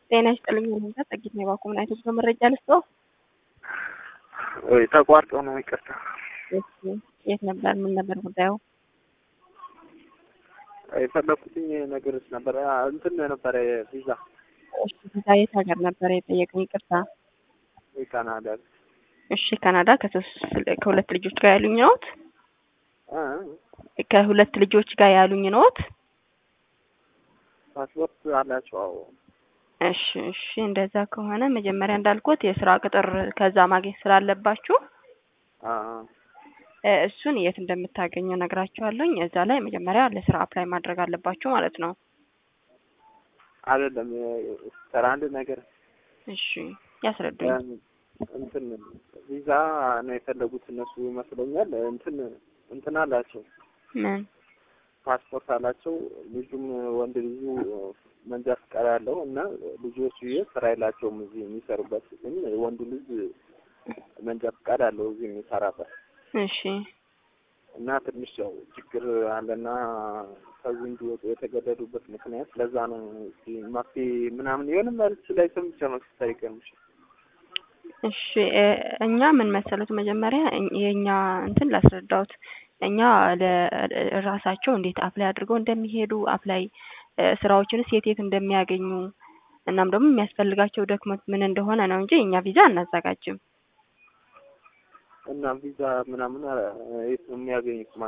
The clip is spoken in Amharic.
ጤና ይስጥልኝ ሁኔታ ጸጊት ነው የባኮ ምን አይነት በመረጃ ልስጦ ወይ ተቋርጦ ነው ይቅርታ። የት ነበር? ምን ነበር ጉዳዩ? የፈለኩትኝ ነገሮች ነበረ እንትን ነበረ ቪዛ እሺ ቪዛ የት ሀገር ነበር የጠየቀኝ? ይቅርታ። የካናዳ እሺ ካናዳ ከሶስት ከሁለት ልጆች ጋር ያሉኝ ነዎት? ከሁለት ልጆች ጋር ያሉኝ ነዎት? ፓስፖርት አላቸው? አዎ። እሺ እሺ እንደዛ ከሆነ መጀመሪያ እንዳልኩት የስራ ቅጥር ከዛ ማግኘት ስላለባችሁ እሱን የት እንደምታገኙ ነግራችኋለሁኝ። እዛ ላይ መጀመሪያ ለስራ አፕላይ ማድረግ አለባችሁ ማለት ነው። አይደለም ስራ አንድ ነገር እሺ ያስረዱኝ። እንትን ቪዛ ነው የፈለጉት እነሱ ይመስለኛል። እንትን እንትን አላቸው ምን ፓስፖርት አላቸው። ልጁም ወንድ ልጁ መንጃ ፍቃድ ያለው እና ልጆቹ ስራ የላቸውም እዚህ የሚሰሩበት፣ ግን ወንዱ ልጅ መንጃ ፍቃድ አለው እዚህ የሚሰራበት እሺ እና ትንሽ ያው ችግር አለና ከዚህ እንዲወጡ የተገደዱበት ምክንያት ለዛ ነው። እስኪ መፍትሄ ምናምን የሆነ መልስ ላይ ሰምቼ ነው ሲታይቀምሽ እሺ እኛ ምን መሰሉት መጀመሪያ የእኛ እንትን ላስረዳውት እኛ ለራሳቸው እንዴት አፕላይ አድርገው እንደሚሄዱ አፕላይ ስራዎችንስ የት የት እንደሚያገኙ እናም ደግሞ የሚያስፈልጋቸው ዶክመንት ምን እንደሆነ ነው እንጂ እኛ ቪዛ አናዘጋጅም። እና ቪዛ ምናምን የት ነው የሚያገኙት?